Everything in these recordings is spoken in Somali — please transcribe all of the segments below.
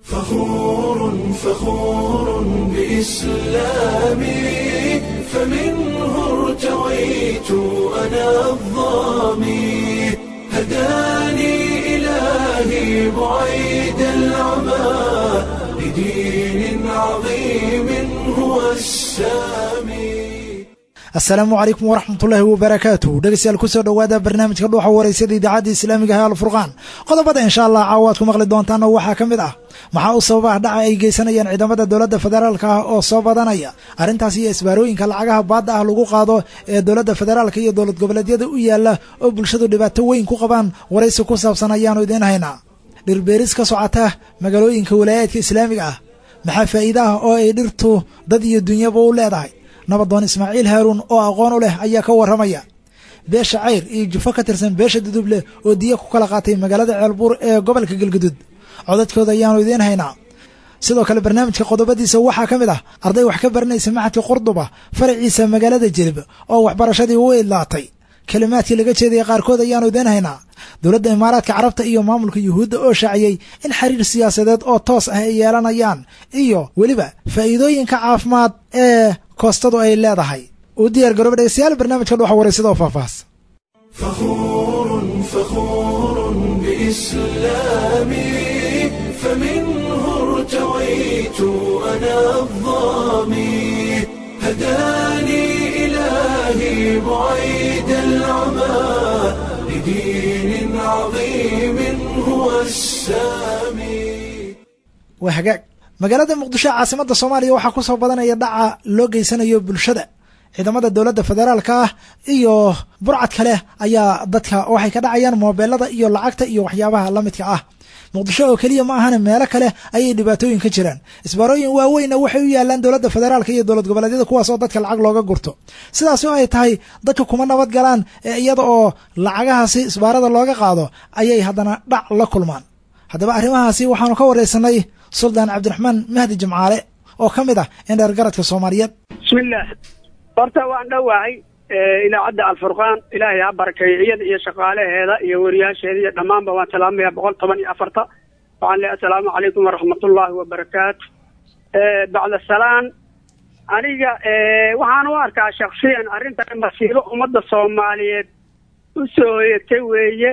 فخور فخور بإسلامي فمنه ارتويت أنا الظامي هداني إلهي بعيد العمى لدين عظيم هو السامي asalaamu calaykum waraxmatullaahi wabarakaatuh dhegeystayaal kusoo dhowaada barnaamijka dhuuxa wareysada idaacadda islaamiga ee alfurqaan qodobada insha allah caawa aad ku maqli doontaan waxaa ka mid ah maxaa u sababa dhaca ay geysanayaan ciidamada dowladda federaalka ah oo soo badanaya arrintaas iyo isbaarooyinka lacagaha baadda ah lagu qaado ee dowladda federaalka iyo dowlad goboleedyada u yaala oo bulshadu dhibaato weyn ku qabaan waraysi ku saabsan ayaanu idiin haynaa dhirbeeris ka socota magaalooyinka walaayaadka islaamiga ah maxaa faa'iide ah oo ay dhirtu dad iyo dunyaba u leedahay nabadoon ismaaciil haaruun oo aqoon u leh ayaa ka warramaya beesha cayr iyo jufo ka tirsan beesha duduble oo diya ku kala qaatay magaalada ceelbuur ee gobolka galgudud codadkooda ayaanu idiin haynaa sidoo kale barnaamijka qodobadiisa waxaa ka mid ah arday wax ka baranaysa maxadka qurduba faraciisa magaalada jelib oo waxbarashadii u idlaatay kelimaadkii laga jeedaya qaarkood ayaanu idiin haynaa dowladda imaaraadka carabta iyo maamulka yuhuudda oo shaaciyey in xiriir siyaasadeed oo toos ah ay yeelanayaan iyo weliba faa'iidooyinka caafimaad ee koostadu ay leedahay u diyaar garooba dhegeystayaal barnaamijka dhuxa wareysada oo faahfaahs فخور فخور بإسلامي فمنه ارتويت أنا الظامي هداني إلهي بعيد العمى لدين عظيم هو السامي waa hagaag magaalada muqdisho ee caasimadda soomaaliya waxaa ku soo badanaya dhaca loo geysanayo bulshada ciidamada dowladda federaalka ah iyo burcad kale ayaa dadka waxay ka dhacayaan moobeelada iyo lacagta iyo waxyaabaha la midka ah muqdisho oo keliya ma ahana meelo kale ayay dhibaatooyin ka jiraan isbaarooyin waaweynna waxay u yaalaan dowladda federaalka iyo dowlad goboleedyada kuwaas oo dadka lacag looga gurto sidaas oo ay tahay dadka kuma nabad galaan ee iyada oo lacagahaasi isbaarada looga qaado ayay haddana dhac la kulmaan haddaba arrimahaasi waxaanu ka wareysanay suldaan cabdiraxmaan mahdi jimcaale oo ka mid ah indheer garadka soomaaliyeed bismillaah horta waan dhowahay idaacadda alfurqaan ilaahay ha barakeeyo iyada iyo shaqaalaheeda iyo wariyaasheeda iyo dhammaanba waan salaamaya boqol toban iyo afarta waxaan leeyahay assalaamu calaykum waraxmatullaahi wabarakaatu bacda salaan aniga waxaan u arkaa shaksiyan arrintan masiibo ummadda soomaaliyeed u soo hoyatay weeye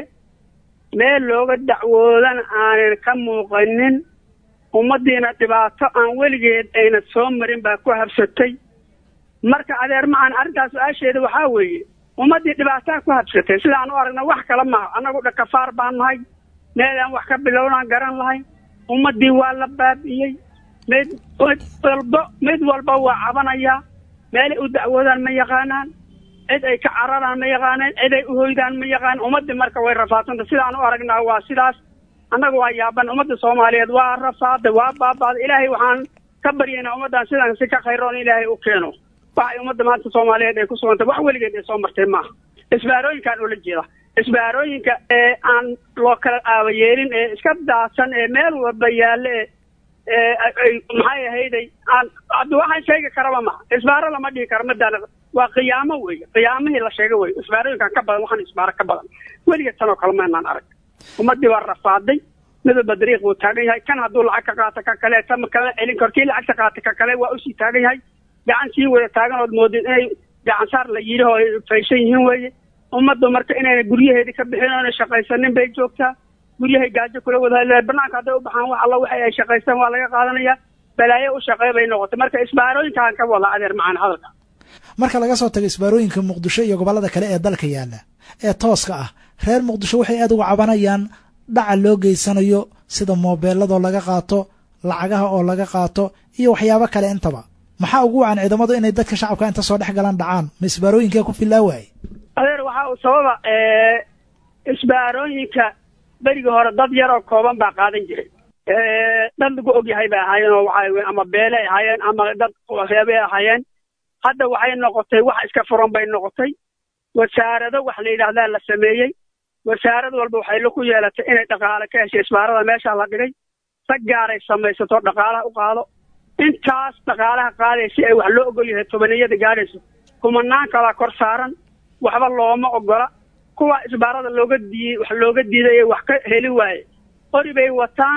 meel looga dacwoodan aanan ka muuqanin ummaddiina dhibaato aan weligeed ayna soo marin baa ku habsatay marka adeer macan arrintaas su-aasheeda waxaa weeye ummaddii dhibaataa ku habsatay sidaan u aragna wax kala maha annagu dhakafaar baan nahay meelaan wax ka bilownaan garan lahay ummaddii waa la baabi'iyey mid mid walba mid walba waa cabanayaa meelay u dacwoodaan ma yaqaanaan cid ay ka cararaan ma yaqaaneen cid ay uhoydaan ma yaqaan ummaddii marka way rafaadsanta sidaan u aragnaa waa sidaas annaga waa yaaban ummadda soomaaliyeed waa rafaaday waa baabaaday ilaahay waxaan ka baryaynaa ummaddan sidan si ka khayroon ilaahay u keeno waxay ummadda maanta soomaaliyeed ay ku sugantay wax weligeed ay soo martay maaha isbaarooyinkaan ula jeeda isbaarooyinka ee aan loo kala aaba yeelin ee iska daadsan ee meel walba yaalle ee ay maxay ahayday aan hadda waxaan sheegi karaba maha isbaaro lama dhihi karo madaan waa qiyaamo weeye qiyaamihii la sheegay weye isbaarooyinkan ka badan waxaan isbaaro ka badan weligeed tanoo kale maynaan arag ummaddii waa rafaaday mid walba dariiq buu taagan yahay kan hadduu lacag ka qaato ka kale tama kama celin karo kii lacagta qaata ka kale waa usii taagan yahay gacan sii wada taagan ood moodid inay gacan saar la yidhi oo ay faysan yihiin weeye ummaddu marka inayna guryaheedii ka bixin oona shaqaysanin bay joogtaa guryahay gaajo kula wada banaanka hadday u baxaan wax alla waxay ay shaqaystaan waa laga qaadanaya balaayo u shaqeey bay noqotay marka isbaarooyinkaan ka wada adeer macaan hadalka marka laga soo tago isbaarooyinka muqdisho iyo gobollada kale ee dalka yaalla ee tooska ah reer muqdisho waxay aad uga cabanayaan dhaca loo geysanayo sida moobeeladoo laga qaato lacagaha oo laga qaato iyo waxyaabo kale intaba maxaa ugu wacan ciidamadu inay dadka shacabka inta soo dhex galaan dhacaan ma isbaarooyinkaa ku filaa waaye adeer waxaa uu sababa isbaarooyinka berigii hore dad yaroo kooban baa qaadan jiray dad lagu ogyahay bay ahaayeen oo waxaa ama beelay ahaayeen ama dad reebay ahaayeen hadda waxay noqotay wax iska furan bay noqotay wasaarado wax la yidhaahdaa la sameeyey wasaarad walba waxay laku yeelatay inay dhaqaale ka heshay isbaarada meeshaa la dhigay rag gaaray samaysato dhaqaalaha u qaado intaas dhaqaalaha qaadaya si ay wax loo ogol yahay tobaniyada gaadhayso kumanaan kalaa kor saaran waxba looma ogola kuwa isbaarada looga diiyey wax looga diiday ee wax ka heli waaye qori bay wataan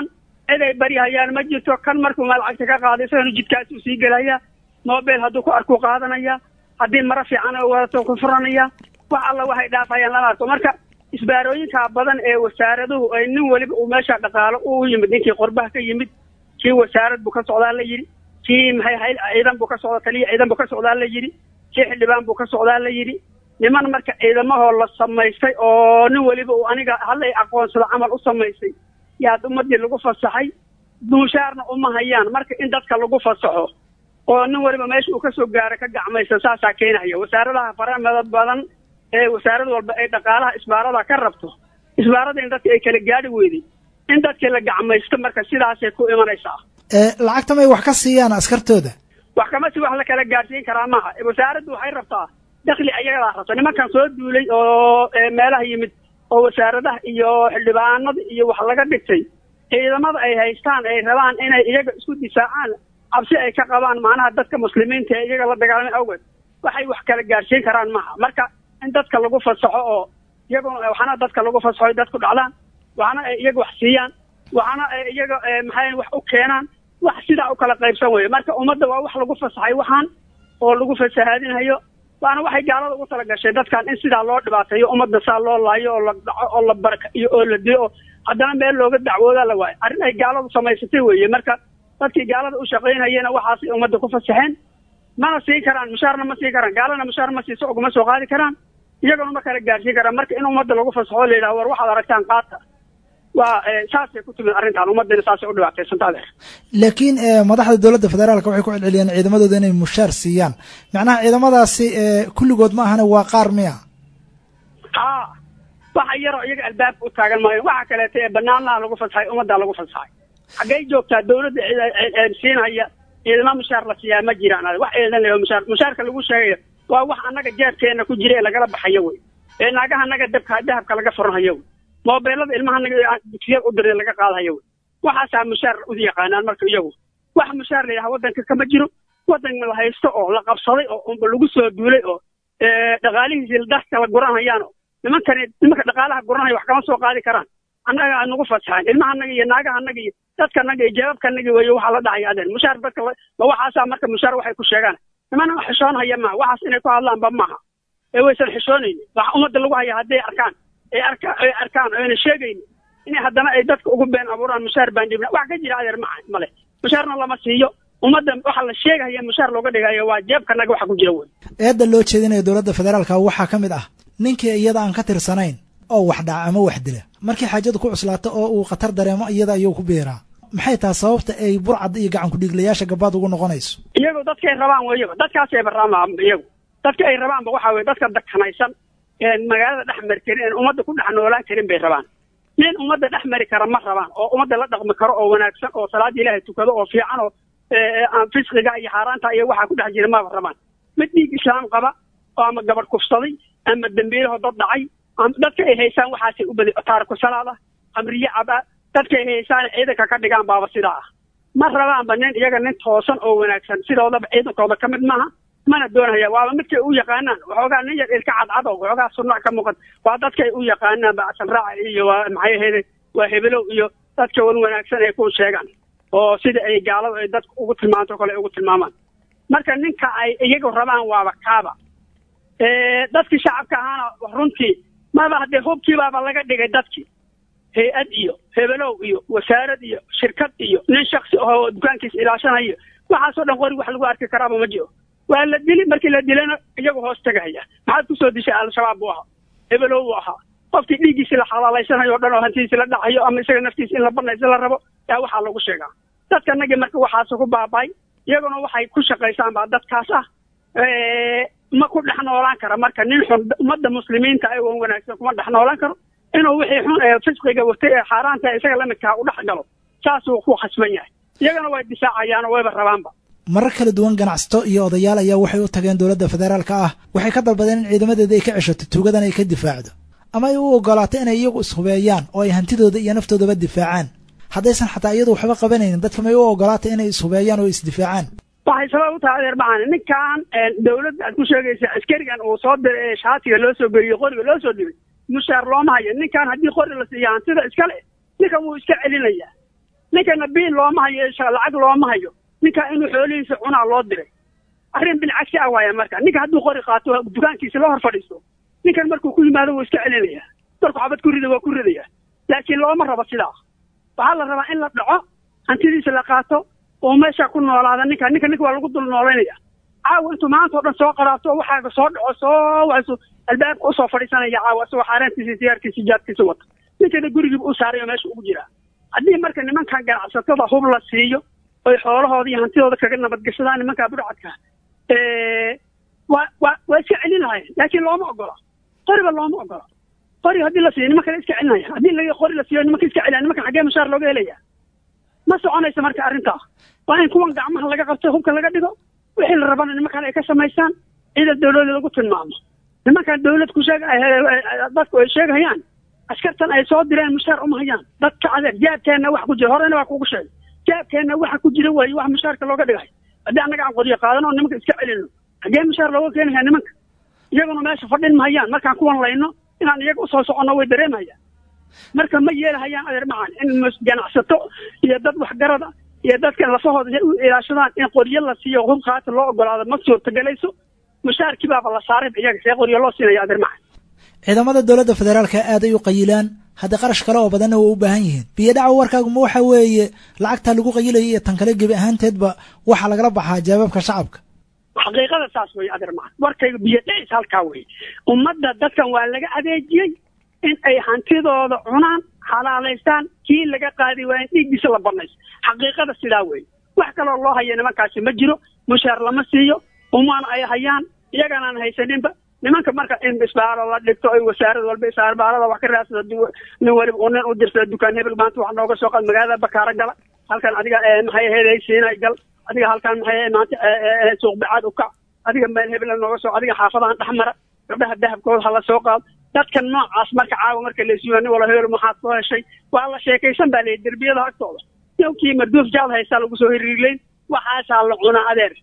cid ay baryahayaan ma jirto kan markuu maalcagta ka qaaday isagana jidkaasuu sii gelaya mobile hadduu ku arkuu qaadanaya haddii maro fiican oo wadato ku furanaya wax alla waxay dhaafayaan lama arko marka isbaarooyinka badan ee wasaaraduhu ay nin weliba uu meesha dhaqaalo u yimid ninkii qorbaha ka yimid kii wasaarad buu ka socdaa la yidhi kii maxay hayl ciidan buu ka socda taliya ciidan buu ka socdaa la yidhi kii xildhibaan buu ka socdaa la yidhi niman marka ciidamahoo la samaystay oo nin weliba uu aniga hallay aqoonsado camal u samaystay yaad ummadii lagu fasaxay duushaarna uma hayaan marka in dadka lagu fasaxo oo nin waliba meesha uu kasoo gaaro ka gacmaysa saasaa keenaya wasaaradaha faramada badan ee wasaarad walba ay dhaqaalaha isbaarada ka rabto isbaarada in dadka ay kala gaari weyday in dadkii la gacmaysto marka sidaasay ku imanaysaa lacagta may wax ka siiyaan askartooda wax kama si wax la kala gaadhsiin karaa maaha wasaaraddu waxay rabtaa dakli ayagaa rabta nimankan soo duulay oo meelaha yimid oo wasaaradaha iyo xildhibaanada iyo wax laga dhigtay ciidamada ay haystaan ay rabaan inay iyaga isku difaacaan cabsi ay ka qabaan macnaha dadka muslimiinta ee iyaga la dagaalamay awgeed waxay wax kala gaadhsiin karaan maaha marka in dadka lagu fasaxo oo iyaguna waxna dadka lagu fasaxo ay dadku dhacdaan waxna ay iyaga wax siiyaan waxna ay iyaga maxay wax u keenaan wax sidaa u kala qaybsan weeye marka ummadda waa wax lagu fasaxay waxaan oo lagu fasahaadinayo waana waxay gaalada ugu tala gashay dadkan in sidaa loo dhibaateeyo ummadda saa loo laayo oo la dhaco oo la barkayo oo la diyo haddana meel looga dacwoodaa la waayo arrin ay gaaladu samaysatay weeye marka dadkii gaalada u shaqaynayena waxaasay ummadda ku fasaxeen mana siin karaan mushaarna ma siin karaan gaalana mushaar ma siiso uguma soo qaadi karaan iyaguna ma kala gaarsiin karaan marka in ummadda lagu fasaxo la yidhaha war waxaad aragtaan qaata waa saasay ku timid arrintan ummaddina saasay u dhibaataysanta adeer laakiin madaxda dowladda federaalka waxay ku celceliyeen ciidamadooda inay mushaar siiyaan macnaha ciidamadaasi kulligood ma ahane waa qaar miya haa waxa yaroo iyaga albaabka u taagan maayo waxa kaleeto ee banaanlaha lagu fasaxay ummaddaa lagu fasaxay xaggay joogtaa dawladda siinhaya ciidama mushaar la siiyaa ma jiraan ade wax ciidan leeyo mushaar mushaarka lagu sheegayo waa wax annaga jeebkeena ku jira ee lagala baxayo wey ee naagaha annaga dabka dahabka laga furanhayo wey moobeelada ilmaha anaga dugsiyada u diray laga qaadahayo wey waxaasaa mushaar u yaqaanaan marka iyagu wax mushaar la yidhaha waddanka kama jiro waddan la haysto oo la qabsaday oo lagu soo duulay oo dhaqaalihiisii dadka la guranhayaan nimankan nimanka dhaqaalaha guranaya wax kama soo qaadi karaan annaga nagu fasaxaan ilmaha anaga iyo naagaha anaga iyo dadka anaga iyo jeebabka anaga weeye waxaa la dhahaya adeen mushaar dadka ma waxaasaa marka mushaar waxay ku sheegaan nimana xishoonhaya maaha waxaas inay ku hadlaanba maaha ee waysan xishoonayni wax ummadda lagu haya hadday arkaan ay arka ay arkaan oo ayna sheegayni inay haddana ay dadka ugu been abuuraan mushaar baan dhibna wax ka jira adeer maa male mushaarna lama siiyo ummadda waxa la sheegaya mushaar looga dhigayo waa jeebkanaga waxa ku jira wey eedda loo jeedinayo dowladda federaalka waxaa ka mid ah ninkii iyada aan ka tirsanayn oo wax dhaca ama wax dila markii xaajadu ku cuslaato oo uu khatar dareemo iyada ayuu ku biiraa maxay tahay sababta ay burcad iyo gacan kudhiiglayaasha gabaad ugu noqonayso iyagu dadkay rabaan weyaba dadkaasay baraamaa iyagu dadka ay rabaanba waxa weye dadka dakanaysan een magaalada dhex mari karin een ummadda ku dhex noolaan karin bay rabaan nin ummadda dhex mari kara ma rabaan oo ummadda la dhaqmi karo oo wanaagsan oo salaada ilaahay tukado oo fiican oo aan fisqiga iyo xaaraanta iyo waxaa ku dhex jira maba rabaan mid dhiig islaam qaba oo ama gabadh kufsaday ama dembiilaho dad dhacay ama dadka ay haysaan waxaasay u badi taariku salaada khamriye caba dadka ay haysaan ciidanka ka dhigaan baaba sidaa ah ma rabaanba nin iyaga nin toosan oo wanaagsan sidoodaba ciidankooda ka mid maaha mana doonaya waaba midkay u yaqaanaan waxoogaa nin yar ilka cadcad oo waxoogaa sunac ka muuqan waa dadkay u yaqaanaan bacsan raaca iyo waa maxay ahayde waa hebelow iyo dadka wan wanaagsan ay ku sheegaan oo sida ay gaaladu ay dadka ugu tilmaanto kale ay ugu tilmaamaan marka ninka ay iyagu rabaan waaba kaaba dadkii shacabka ahaana runtii maba haddee hubkii baaba laga dhigay dadkii hay-ad iyo hebelow iyo wasaarad iyo shirkad iyo nin shaksi ahoo dukaankiisa ilaashanayo waxaasoo dhan qori wax lagu arki karaaba ma jiro waa la dili markii la dilana iyagu hoos tegahaya maxaad kusoo dishay al-shabaab buu ahaa hebelow buu ahaa qofkii dhiiggiisi la xalaalaysanayo o dhan oo hantidiisi la dhacayo ama isaga naftiisa in la banaysa la rabo yaa waxaa lagu sheegaa dadka nagii marka waxaas ku baaba'ay iyaguna waxay ku shaqaysaan baa dadkaas ah ma ku dhex noolaan kara marka nin xun ummadda muslimiinta ay wan wanaagsan kuma dhex noolaan karo inuu wixii xun ee fisqiga watay ee xaaraanta isaga lamidkaa u dhex galo saasuu ku khasban yahay iyagana way difaacayaan oo wayba rabaanba marar kala duwan ganacsato iyo odayaal ayaa waxay u tageen dowladda federaalka ah waxay ka dalbadeen in ciidamadeeda ay ka ceshato tuugadan ay ka difaacdo ama ay u ogolaato inay iyagu ishubeeyaan oo ay hantidooda iyo naftoodaba difaacaan haddaysan xataa iyadu waxba qabanaynin dadka may u ogolaata inay ishubeeyaan oo isdifaacaan waxay sabab u tahay adeer macaan ninkan dawladda aad ku sheegaysa askarigan uu soo diray ee shaatiga loo soo geliyo qoriga loo soo dhibay mushaar looma hayo ninkan haddii qori la siiya hantida iskale ninkan wuu iska celinayaa ninkana biil looma hayo lacag looma hayo ninka inuu xoolihiisa cunaa loo diray arrin bilcagsi ah waaya marka ninka hadduu qori qaato dukaankiisa la hor fadhiisto ninkan markuu ku yimaado wuu iska celinaya markuu xabad ku rida waa ku ridaya laakiin looma rabo sidaa waxaa la rabaa in la dhaco hantidiisa la qaato oo meesha ku noolaada ninka ninka ninka waa lagu dul noolaynaya caawa intuu maanta oo dhan soo qaraato waxaaga soo dhaco soo waso albaabka usoo fadhiisanaya caawa isagoo xaaraantiisa siyaarkiisa jaadkiisa wata ninkana gurigiiba u saarayo meesha ugu jiraa haddii marka nimankan ganacsatada hub la siiyo oy xoolahooda iyo hantidooda kaga nabadgashadaan nimankaa budhacadka waa waa waa iska celin lahayen laakiin looma ogola qoriba looma ogola qori haddii la siiyo nimankana iska celinaya haddii la qori la siiyo nimanka iska celina nimankan xaggee mushaar looga helaya ma soconaysa marka arrintaa waa in kuwan gacmaha laga qabto hubka laga dhigo wixii la rabana nimankan ay ka samaystaan ciidan dawlada lagu tilmaamo nimankan dawlad ku sheeg dadku ay sheegayaan askartan ay soo direen mushaar uma hayaan dadka adeer jaabkeenna wax ku jira horena waa kugu sheegay jaabkeenna waxa ku jira waaye wax mushaarka looga dhigay haddii annaga aan qoriyo qaadano oo nimanka iska celino xaggee mushaar looga keenaya nimanka iyaguna meesha fadhin mahayaan markaan kuwan layno inaan iyaga usoo soconno way dareemayaan marka ma yeelahayaan adeer macaan in ganacsato iyo dad waxgarada iyo dadkan lafahooda u ilaashadaan in qoryo la siiyo hub qaata loo ogolaado ma suurtagelayso mushaarkii baaba la saaray iyaga see qoryo loo siinaya adeer macaan ciidamada dowladda federaalka aad ay u qayilaan hadda qarash kale oo badanna waa u baahan yihiin biyodhaca warkaaguma waxa weeye lacagta lagu qayilayo iyo tan kale gebi ahaanteedba waxaa lagala baxaa jawaabka shacabka xaqiiqada saas weye adeer macaan warkayga biyo dhacis halkaa weye ummadda dadkan waa laga adeejiyey in ay hantidooda cunaan xalaalaystaan kii laga qaadi waa in dhiiggiisa la banayso xaqiiqada sidaa weye wax kaloo loo haya nimankaasi ma jiro mushaar lama siiyo umaan ay hayaan iyaganaan haysaninba nimanka marka in isbaaro la dhigto ay wasaarad walba isbaarada wax ka raadsada nin waliba uu nin u dirsada dukaan hebel maanta wax nooga soo qaad magaalada bakaaro gala halkan adiga maxay ahayd siinay gal adiga halkan maxay maanta suuq bacaad u kac adiga meel hebel nooga soo adiga xaafadahan dhexmara gabdhaha dahabkooda hala soo qaado dadka noocaas marka caawa marka laysuyo nin wala hebel maxaad soo heshay waa la sheekaysan baa leeyahy derbiyada agtooda yowkii marduuf jaad haysaa lagu soo hiriirlayn waxaasaa la cunaa adeer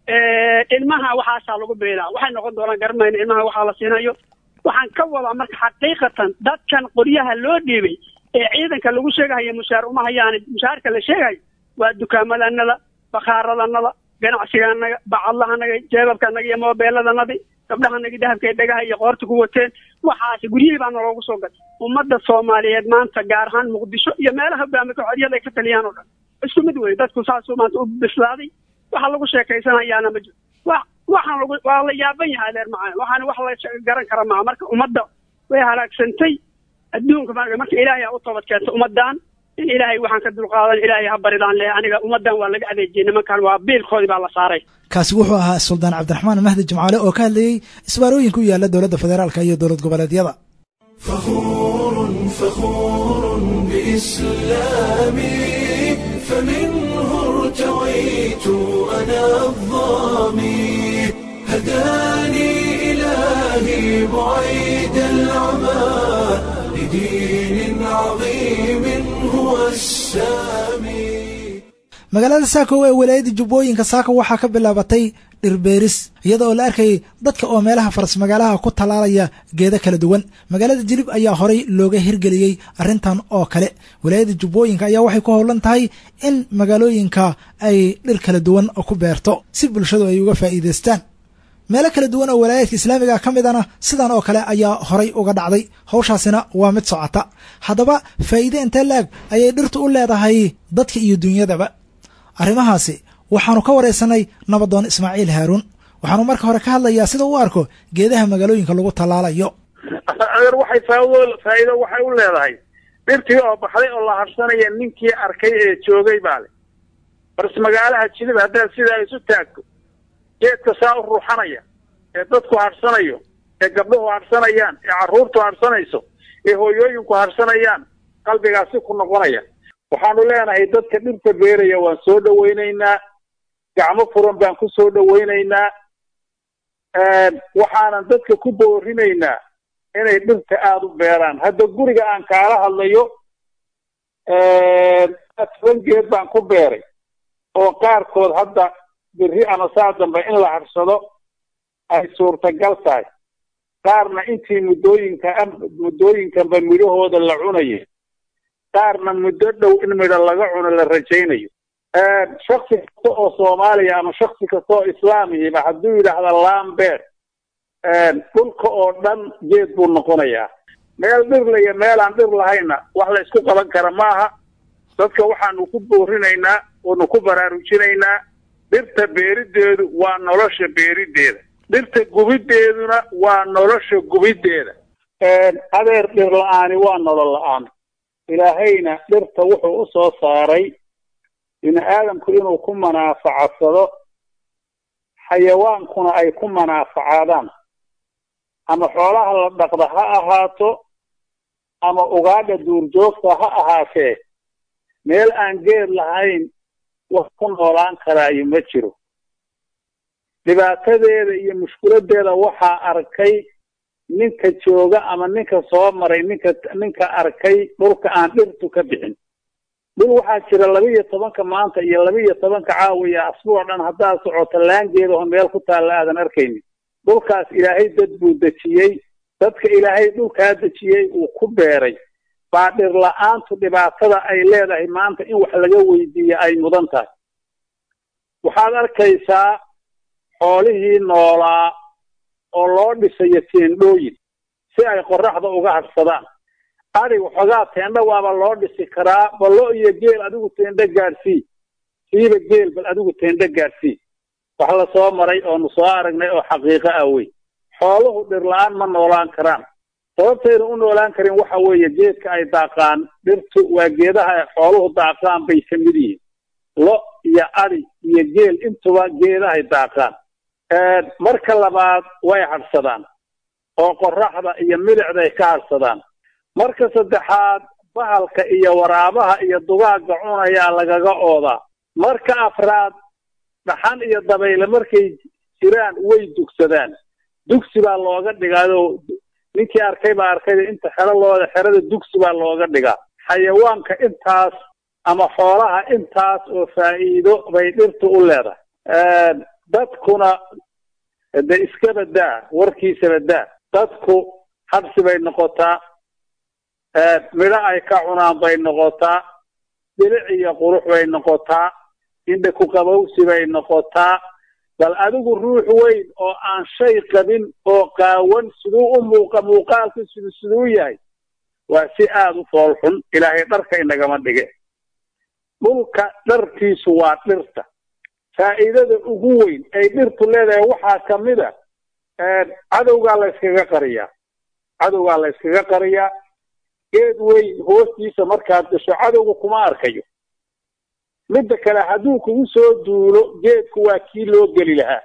ilmaha waxaasaa lagu beelaa waxay noqon doonaan garanmayna ilmaha waxaa la siinayo waxaan ka wadaa marka xaqiiqatan dadkan qoryaha loo dhiibay ee ciidanka lagu sheegahayo mushaar uma hayaan mushaarka la sheegayo waa dukaamadannada bakhaaradannada ganacsigaanaga bacadlahanaga jeebabkanaga iyo moobeeladanadi gabdhahanagi dahabka ee dhagaha iyo qoorta ku wateen waxaasi guryihii baana loogu soo gatay ummadda soomaaliyeed maanta gaar ahaan muqdisho iyo meelaha hogaamika xoryada ay ka taliyaan oo dhan isku mid wey dadku saasuu maanta u bislaaday waxa lagu sheekaysanayaana ma jiro wa waxaan lagu waa la yaaban yahay adeer macaan waxaana wax la garan kara maa marka ummadda way halaagsantay adduunka marka ilaahay aa u toobad keentay ummaddan in ilaahay waxaan ka dulqaadan ilaahay ha baridaan leh aniga ummaddan waa laga adeejiyey nimankan waa biilkoodii baa la saaray kaasi wuxuu ahaa suldaan cabdiraxmaan mahdi jimcaale oo ka hadlayey isbaarooyinka u yaalla dowladda federaalka iyo dowlad goboleedyada فخور فخور بإسلامي فمنه ارتويت أنا الظامي هداني إلهي بعيد العمى لدين عظيم هو السامي magaalada saako ee walaayadda jubbooyinka saako waxaa ka bilaabatay dhirbeeris iyada oo la arkayay dadka oo meelaha faras magaalaha ku tallaalaya geedo kala duwan magaalada jilib ayaa horay looga hirgeliyey arrintan oo kale walaayadda jubbooyinka ayaa waxay ku howlan tahay in magaalooyinka ay dhir kala duwan ku beerto si bulshadu ay uga faa'iidaystaan meelo kala duwan oo walaayaadka islaamiga ka midana sidan oo kale ayaa horay uga dhacday hawshaasina waa mid socota haddaba faa'iide intee laag ayay dhirtu u leedahay dadka iyo dunyadaba arrimahaasi waxaanu ka waraysanay nabadoon ismaaciil haaruun waxaanu marka hore ka hadlayaa sida u arko geedaha magaalooyinka lagu tallaalayo adeer waxay faa'iido faa'iido waxay u leedahay dhirtii oo baxday oo la harsanaya ninkii arkay ee joogay baa le bars magaalaha jilib haddaad sidaa isu taagto geedka saa u ruuxanaya ee dadku harsanayo ee gabdhuhu harsanayaan ee carruurtu harsanayso ee hooyooyinku harsanayaan qalbigaasi ku noqonaya waxaanu leenahay dadka dhirta beeraya waan soo dhowaynaynaa gacmo furan baan ku soo dhowaynaynaa waxaanan dadka ku boorinaynaa inay dhirta aada u beeraan hadda guriga aan kaala hadlayo toban geed baan ku beeray oo qaarkood hadda biri ama saa dambe in la harsado ay suurtagal tahay qaarna intii muddooyinka muddooyinkanba midhahooda la cunayay qaarna muddo dhow in midho laga cuno la rajaynayo shaksi kasta oo soomaaliya ama shaksi kasta oo islaamihiba hadduu yidhaahda lambeer dhulka oo dhan geed buu noqonayaa meel dhirla iyo meel aan dhir lahayna wax la isku qaban kara maaha dadka waxaanu ku boorinaynaa oonu ku baraarujinaynaa dhirta beerideedu waa nolosha beerideeda dhirta gubiddeeduna waa nolosha gubiddeeda adeer dhir la-aani waa nolol la-aan ilaahayna dhirta wuxuu u soo saaray bini aadamku inuu ku manaafacadsado xayawaankuna ay ku manaafacaadaan ama xoolaha la dhaqda ha ahaato ama ugaadha duurjoogta ha ahaatee meel aan geed lahayn wax ku noolaan karaayo ma jiro dhibaatadeeda iyo mushkiladeeda waxaa arkay ninka jooga ama ninka soo maray ninka ninka arkay dhulka aan dhirtu ka bixin dhul waxaa jira laba iyo tobanka maanta iyo laba iyo tobanka caawiya asbuuc dhan haddaad socoto laangeedaho meel ku taalla aadan arkaynin dhulkaas ilaahay dad buu dejiyey dadka ilaahay dhulkaa dejiyey uu ku beeray baa dhir la-aantu dhibaatada ay leedahay maanta in wax laga weydiiyo ay mudan tahay waxaad arkaysaa xoolihii noolaa oo loo dhisayo teendhooyin si ay qoraxda uga hadsadaan adig waxoogaa teendho waaba loo dhisi karaa ballo iyo geel adigu teendho gaadhsii siiba geel bal adigu teendho gaadhsii wax la soo maray oonu soo aragnay oo xaqiiqo ah wey xooluhu dhir la-aan ma noolaan karaan sababtayna u noolaan karin waxa weeye geedka ay daaqaan dhirtu waa geedaha ay xooluhu daaqaan bay ka mid yihiin lo iyo adi iyo geel intuba geedahay daaqaan marka labaad way hadhsadaan oo qoraxda iyo milicday ka hadhsadaan marka saddexaad bahalka iyo waraabaha iyo dugaagga cunayaa lagaga oodaa marka afraad dhaxan iyo dabayle markay jiraan way dugsadaan dugsi baa looga dhigaado ninkii arkay baa arkayda inta xero looda xerada dugsi baa looga dhigaa xayawaanka intaas ama xoolaha intaas oo faa'iido bay dhirtu u leedahay dadkuna de iskaba daa warkiisaba daa dadku habsi bay noqotaa midho ay ka cunaan bay noqotaa bilic iyo qurux bay noqotaa indha ku qabowsi bay noqotaa bal adigu ruux weyn oo aan shay qabin oo qaawan siduu u muuqa muuqaalku sidu siduu yahay waa si aada u fool xun ilaahay dharka inagama dhige dhulka dharkiisu waa dhirta faa'iidada ugu weyn ay dhirtu leedahay waxaa ka mid a cadowgaa la yskaga qariyaa cadowgaa la yskaga qariyaa geed weyn hoostiisa markaad gasho cadowga kuma arkayo midda kale hadduu kugu soo duulo geedku waa kii loo geli lahaa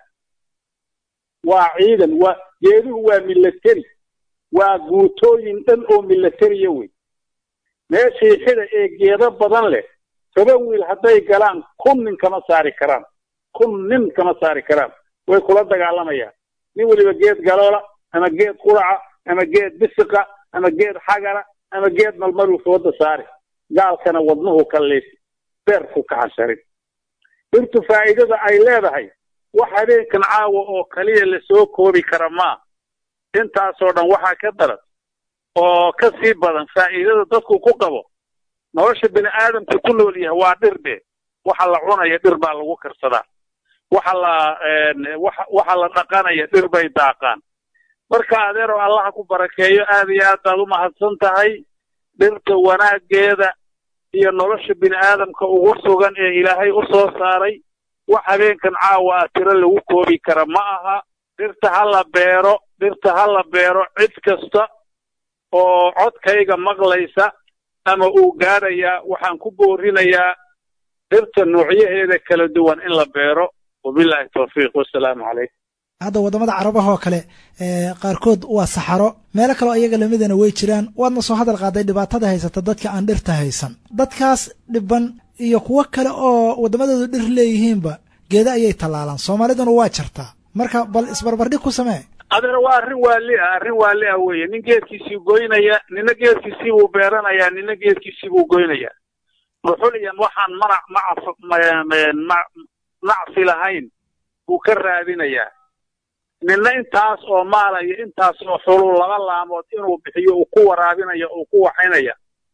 waa ciidan waa geeduhu waa milateri waa guutooyin dhan oo milatariya wey meeshii xida ee geedo badan leh toban wiil hadday galaan kun nin kama saari karaan kun nin kama saari karaan way kula dagaalamayaan nin weliba geed galoola ama geed quraca ama geed bisiqa ama geed xagara ama geed malmaruu fooda saari gaalkana wadnuhu ka liis beerku ka xasharin dhirtu faa'iidada ay leedahay wax habeenkan caawa oo kaliya lasoo koobi kara maa intaasoo dhan waxaa ka daran oo ka sii badan faa'iidada dadku ku qabo nolosha bini aadamku ku nool yahay waa dhir be waxa la cunaya dhir baa lagu karsadaa waxa la waxa la dhaqanaya dhir bay daaqaan marka adeero allaha ku barakeeyo aad iyo aad baad u mahadsan tahay dhirta wanaaggeeda iyo nolosha bini aadamka ugu sugan ee ilaahay u soo saaray wax habeenkan caawa ah tiro lagu koobi kara ma aha dhirta ha la beero dhirta ha la beero cid kasta oo codkayga maqlaysa ama uu gaadhayaa waxaan ku boorinayaa dhirta noocyaheeda kala duwan in la beero wabillahi tawfiiq wasalaamu calaykum hadda waddamada carabaha oo kale qaarkood waa saxaro meelo kaleo iyaga lamidana way jiraan waadna soo hadal qaaday dhibaatada haysata dadka aan dhirta haysan dadkaas dhiban iyo kuwo kale oo waddamadoodu dhir leeyihiinba geeda ayay tallaalaan soomaaliduna waa jartaa marka bal isbarbardhig ku samee adeer waa arrin waali ah arrin waali ah weeye nin geedkiisii goynaya nina geedkiisii buu beeranayaa nina geedkiisii buu goynayaa dhuxuliyan waxaan manac maca nacsi lahayn buu ka raadinayaa nina intaas oo maalaya intaas oo xulul laba laamood inuu bixiyo uu ku waraabinaya uu ku waxaynaya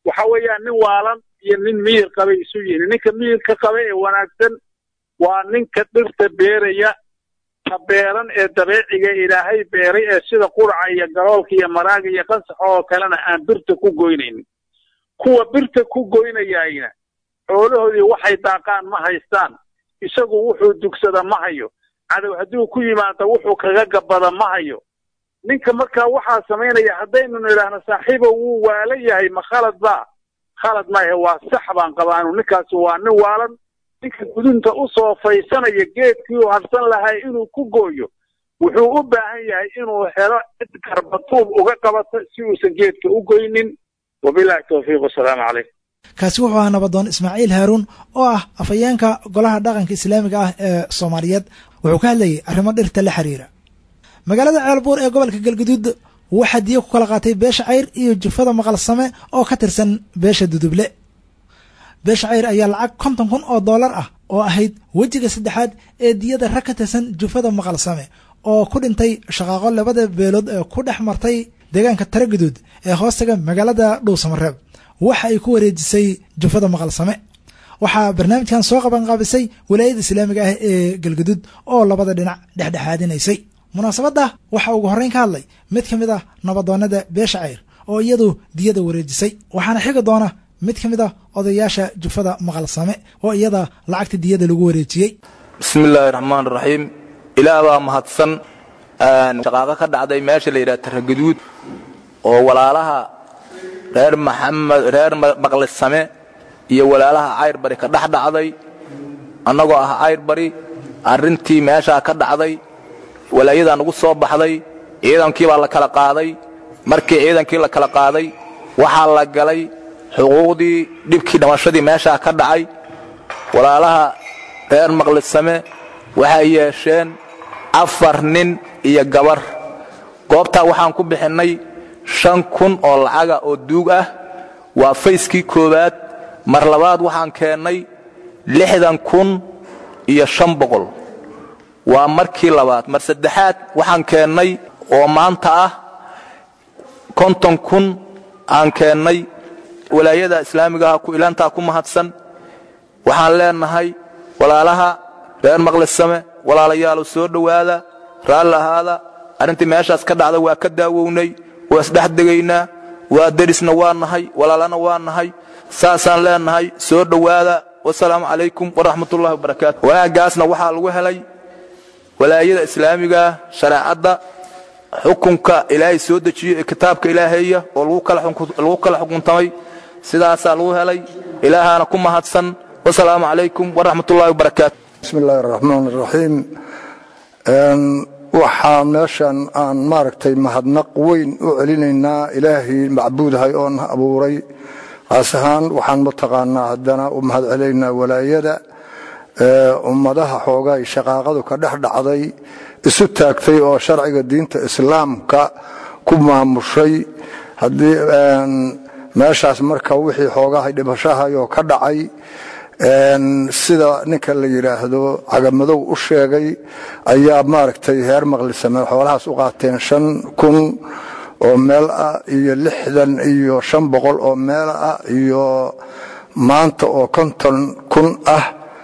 waxa weeyaan nin waalan iyo nin miyir qabay isu yihiin ninka miyirka qaba ee wanaagsan waa ninka dhirta beeraya ta beeran ee dabeeciga ilaahay beeray ee sida quraca iyo galoolka iyo maraaga iyo qansaxa oo kalena aan birta ku goynaynin kuwa birta ku goynayayna xoolahoodii waxay daaqaan ma haystaan isagu wuxuu dugsada ma hayo cadow hadduu ku yimaado wuxuu kaga gabbada ma hayo ninka markaa waxaa samaynaya haddaynu nidhaahno saaxiibo wuu waala yahay ma khalad baa khalad maahe waa sax baan qabaanu ninkaasi waa nin waalan ninka gudunta u soo faysanaya geedkii uu harsan lahaa inuu ku gooyo wuxuu u baahan yahay inuu helo cid garbatuub uga qabato si uusan geedka u goynin wabilahi towfiiq wasalaamu calaykum kaasi wuxuu ahaa nabadoon ismaaciil haaruun oo ah afhayeenka golaha dhaqanka islaamiga ah ee soomaaliyeed wuxuu ka hadlayay arrimo dhirta la xiriira magaalada ceelbuur ee gobolka galguduud waxaa diyo ku kala qaatay beesha cayr iyo jufada maqalsame oo ka tirsan beesha duduble beesha cayr ayaa lacag konton kun oo dollar ah oo ahayd wejiga saddexaad ee diyada rag ka tirsan jufada maqalsame oo ku dhintay shaqaaqo labada beelood ee ku dhex martay deegaanka taraguduud ee hoostaga magaalada dhuusamareeb waxa ay ku wareejisay jufada maqalsame waxaa barnaamijkan soo qabanqaabisay walaayada islaamiga ah ee galguduud oo labada dhinac dhexdhexaadinaysay munaasabadda waxaa ugu horreyn ka hadlay mid ka mid ah nabadoonnada beesha cayr oo iyadu diyada wareejisay waxaana xigi doona mid ka mid ah odayaasha jufada maqalsame oo iyada lacagta diyada lagu wareejiyey bismi illaahi raxmaan raxiim ilaah baa mahadsan shaqaaqo ka dhacday meesha la yidhaha taraguduud oo walaalaha reer maxamed reer maqlisame iyo walaalaha cayrbari ka dhex dhacday annagoo ah cayrbari arrintii meeshaa ka dhacday walaayadaa nagu soo baxday ciidankii baa la kala qaaday markii ciidankii la kala qaaday waxaa la galay xuquuqdii dhibkii dhimashadii meeshaa ka dhacay walaalaha reer maqlisame waxay yeesheen afar nin iyo gabar goobtaa waxaan ku bixinnay shan kun oo lacaga oo duug ah waa fayskii koowaad mar labaad waxaan keennay lixdan kun iyo shan boqol waa markii labaad mar saddexaad waxaan keennay oo maanta ah konton kun aan keennay walaayada islaamigaha ku ilaantaa ku mahadsan waxaan leenahay walaalaha reer maqlisame walaalayaalow soo dhowaada raalli ahaada arrintii meeshaas ka dhacda waa ka daawownay waa isdhex degaynaa waa derisna waa nahay walaalana waa nahay saasaan leenahay soo dhowaada wasalaamu calaykum waraxmatullahi wabarakaatu wanaaggaasna waxaa lagu helay walaayada islaamigaa shareecadda xukunka ilaahay soo dejiyo ee kitaabka ilaaheeya oo lagu kala xukuntamay sidaasaa lagu helay ilaahaana ku mahadsan wasalaamu calaykum waraxmatullahi wabarakaatu bismi illaahi araxmaan araxiim waxaa meeshan aan maaragtay mahadnaq weyn u celinaynaa ilaahay macbuudahay oon abuuray qaas ahaan waxaan mataqaanaa haddana u mahad celinaynaa walaayada ummadaha xoogaay shaqaaqadu ka dhex dhacday isu taagtay oo sharciga diinta islaamka ku maamushay haddii meeshaas marka wixii xoogahay dhibashahayoo ka dhacay sida ninka la yidhaahdo cagamadow u sheegay ayaa maaragtay heer maqlisame xoolahaas u qaateen shan kun oo meel ah iyo lixdan iyo shan boqol oo meel ah iyo maanta oo konton kun ah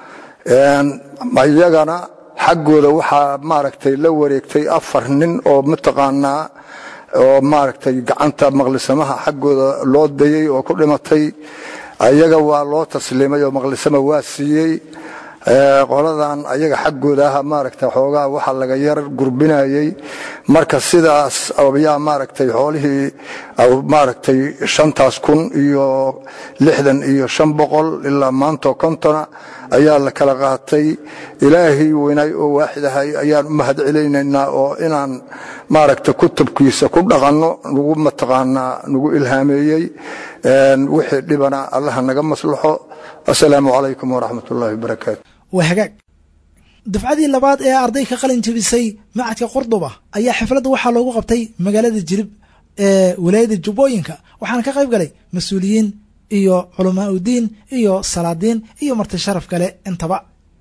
iyagana xaggooda waxaa maaragtay la wareegtay afar nin oo mataqaanaa oo maaragtay gacanta maqlisamaha xaggooda loo dayey oo ku dhimatay ayaga waa loo tasliimay oo maqlisama waa siiyey qoladan ayaga xaggooda ah maaragtay xoogaa waxa laga yar gurbinayey marka sidaas ayaa maaragtay xoolihii maaragtay shantaas kun iyo lixdan iyo shan boqol ilaa maantoo kontona ayaa la kala qaatay ilaahay weynaay oo waaxidahay ayaan u mahad celaynaynaa oo inaan maaragtay kutubkiisa ku dhaqanno nagu mataqaanaa nagu ilhaameeyey wixii dhibana allaha naga maslaxo asalaamu calaykum waraxmat ullahi wabarakaatu waa hagaag dafcadii labaad ee arday ka qalin jebisay macadka qurduba ayaa xafladda waxaa loogu qabtay magaalada jilib ee walaayada jubbooyinka waxaana ka qayb galay mas-uuliyiin iyo culamaa udiin iyo salaadiin iyo marti sharaf kale intaba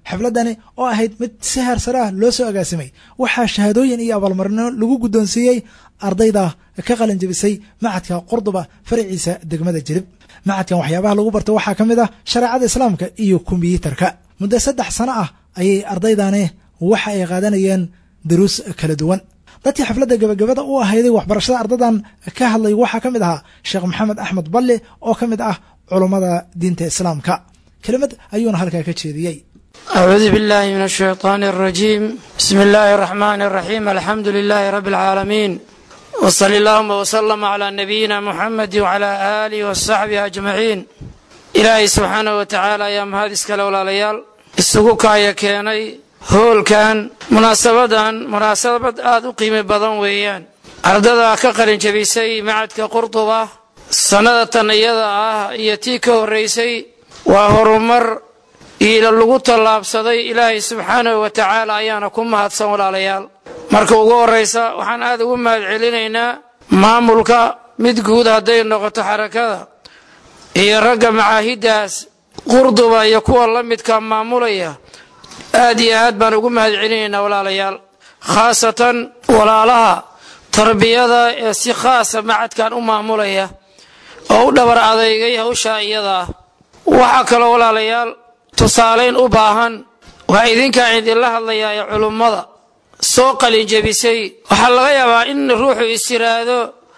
xafladani oo ahayd mid si heersare ah loo soo agaasimay waxaa shahaadooyin iyo abaalmarino lagu guddoonsiiyey ardayda ka qalin jebisay macadka qurduba faraciisa degmada jilib macadkan waxyaabaha lagu barta waxaa ka mid ah shareecada islaamka iyo kombiyuutarka muddo saddex sano ah ayay ardaydani waxa ay qaadanayeen daruus kala duwan dadkii xafladda gabagabada u ahayday waxbarashada ardadan ka hadlay waxaa ka mid ahaa sheekh maxamed axmed balli oo ka mid ah culummada diinta islaamka kelimad ayuuna halkaa ka jeediyey أعوذ بالله من الشيطان الرجيم بسم الله الرحمن الرحيم الحمد لله رب العالمين وصلى اللهم وسلم على نبينا محمد وعلى آله وصحبه أجمعين إلهي سبحانه وتعالى يا مهادس كالولا ليال السقوكا يا كياني hoolkan munaasabadan munaasabad aada u qiimi badan weeyaan ardada ka qalin jabisay macadka qurduba sannada tan iyada ah iyo tii ka horraysay waa horumar iila lagu tallaabsaday ilaahay subxaanahu wa tacaala ayaana ku mahadsan walaalayaal marka ugu horraysa waxaan aada ugu mahad celinaynaa maamulka mid guud hadday noqoto xarakada iyo ragga macaahiddaas qurduba iyo kuwa la midka maamulaya aad iyo aad baan ugu mahad celinaynaa walaalayaal khaasatan walaalaha tarbiyada ee si khaasa macadkan u maamulaya oo u dhabar adeygay hawshaa iyada ah waxaa kaloo walaalayaal tusaalayn u baahan waa idinkaan idinla hadlayaa ee culummada soo qalin jebisay waxaa laga yaabaa in ruuxu is yiraahdo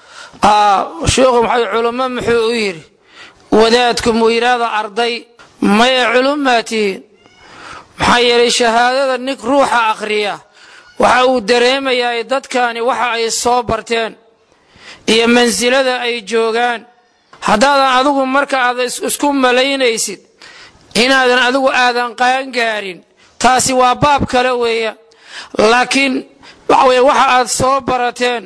sheikhu maxay culummo muxuu u yidhi wadaadku muu yidhaahdo arday maya culummaa tihiin maxaa yeelay shahaadada nin ruuxa akhriya waxa uu dareemayaa dadkani waxa ay soo barteen iyo mansilada ay joogaan haddaadan adigu marka aad isku malaynaysid inaadan adigu aadan qaangaarin taasi waa baab kale weeya laakiin waxa weye waxa aad soo barateen